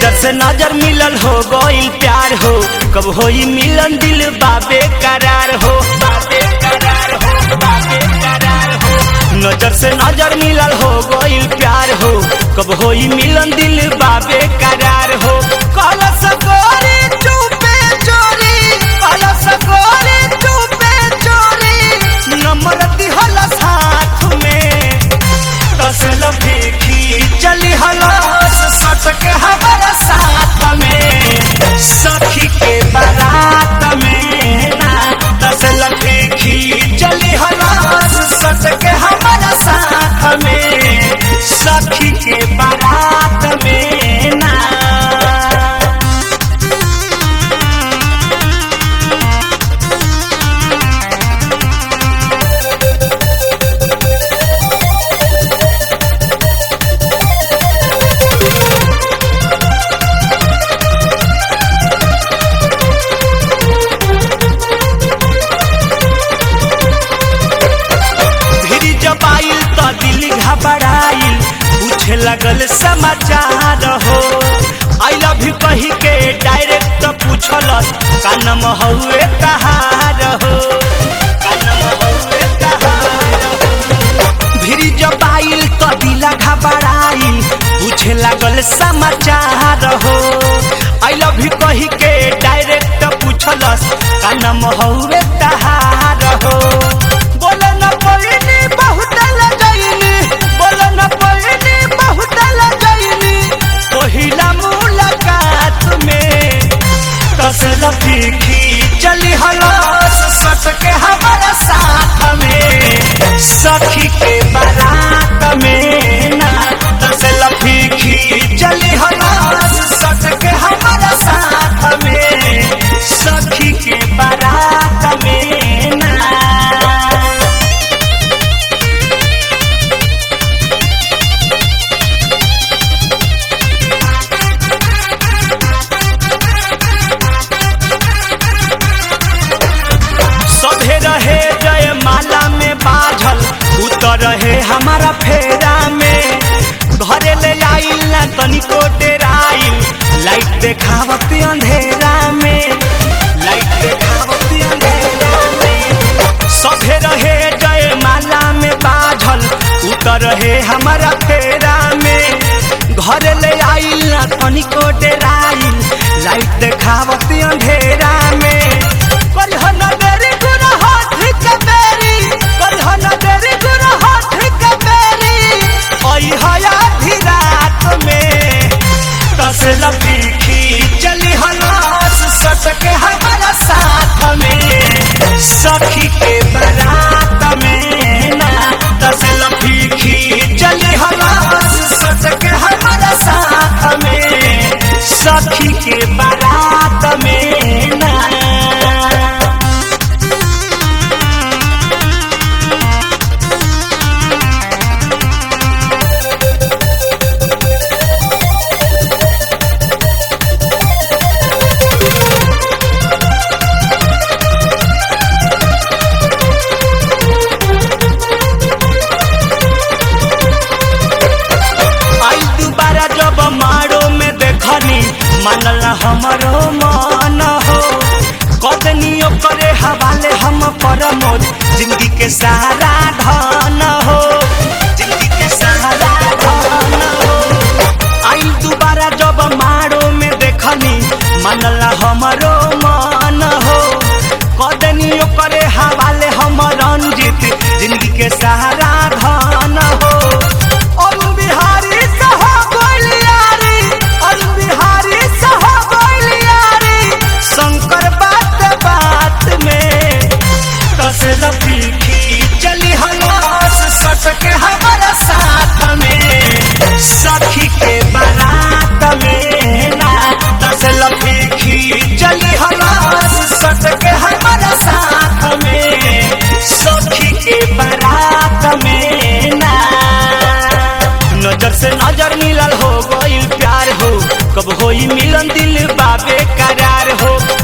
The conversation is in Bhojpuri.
नजर से नजर मिलल हो गइल प्यार हो कब होई मिलन दिल बाबे करार हो बाबे करार हो बाबे करार हो नजर से नजर मिलल हो गइल प्यार हो कब होई मिलन दिल बाबे करार हो कहला सकोरी चुपे चोरी कहला सकोरी चुपे चोरी नंबर दिहल साथ में कसल फेंकी चली हलस सटक हमारा साथ में सखी के बारात में ना कसल फेंकी चली हलस सटक हमारा साथ में सखी के बारात में ना भिरी जब आइल त दिल घबराइल पूछे लगल समाचार हो आई लव यू कही के डायरेक्ट पूछलस का नाम हउए कहार हो का नाम हउए कहार हो भिरी जब आइल त दिल घबराइल पूछे लागल समाचार हो आई लव यू कही के डायरेक्ट पूछलस का नाम हउए कहार हो बोल न पइनी बहुत लजैनी बोल न पइनी बहुत लजैनी पहिला मुलाकात में कसल फीकी चली हलस सट के हमारा साथ में सखी के बारात में ना कसल फीकी चली हलस सट के हमारा साथ में सखी के बारात में ना सभे रहे जय माला में बाझल उतर रहे हमारा फेरा में घरे ले आइल ना तनिको डेराइल लाइट देखावत अंधेरा में लाइट देखावत अंधेरा में सभे रहे जय माला में बाझल उतर रहे हमारा फेरा में घर ले आइल ना तनिको डेराइल लाइट देखावत अंधेरा में कलह नगरी गुना हाथ के बेरी कलह नगरी गुना हाथ के बेरी ओई हया भी रात में कसल पीखी चली हलास सट के हमारा साथ में सखी के बारात में ना कसल पीखी चली हलास सट के हमारा साथ में सखी के बारात में ना आई दोबारा जब मारो में देखनी मानल हमरो मन हो कदनियो करे हवाले हम परमोद जिंदगी के सहारा धन हो जिंदगी के सहारा धन हो आई दोबारा जब मारो में देखनी मानल हमरो मन हो कदनियो करे हवाले हम रंजित जिंदगी के सहारा धन हो अरुण बिहारी सह गोलियारी अरुण बिहारी सह गोलियारी शंकर बात बात में कसल पीखी चली हलास सट के हमारा साथ में सखी के बारात में ना कसल पीखी चली हलास सट के हमारा साथ में सखी के बारात में ना नजर से नजर मिलल हो गइल प्यार हो कब होई मिलन दिल बाबे करार हो